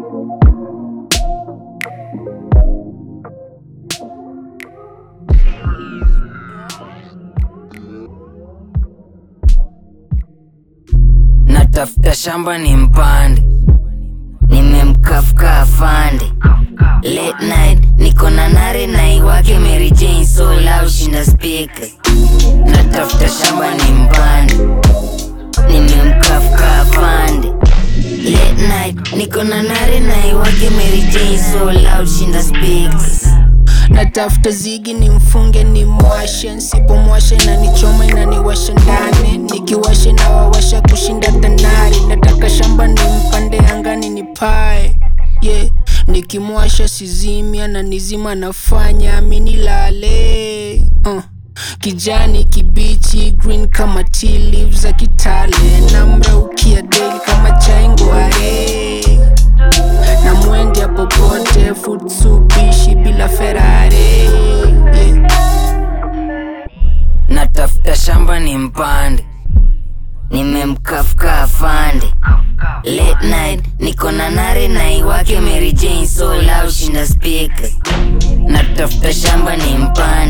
Natafuta shamba ni mpande, nimemkafuka afande. Late night niko na nare na iwake Mary Jane so loud shinda speaker. Natafuta shamba ni mpande, nimemkafuka afande. Late night niko na nare na iwake Mary Jane so loud shinda speakers. natafuta zigi ni mfunge ni mwashe nsipomwashe na nichoma inaniwasha ndani nikiwashe na wawasha kushinda tanari nataka shamba ni mpande angani ni pae yeah. nikimwasha sizimia na nizima nafanya minilale uh. kijani kibichi green kama tea leaves za kitale namraukia daily kama chaingware na mwende popote futsubishi bila ferare yeah. Natafuta shamba ni mpande, nimemkafuka afande. Late night niko na nare na iwake Mary Jane so loud shinda speaker. Natafuta shamba ni mpande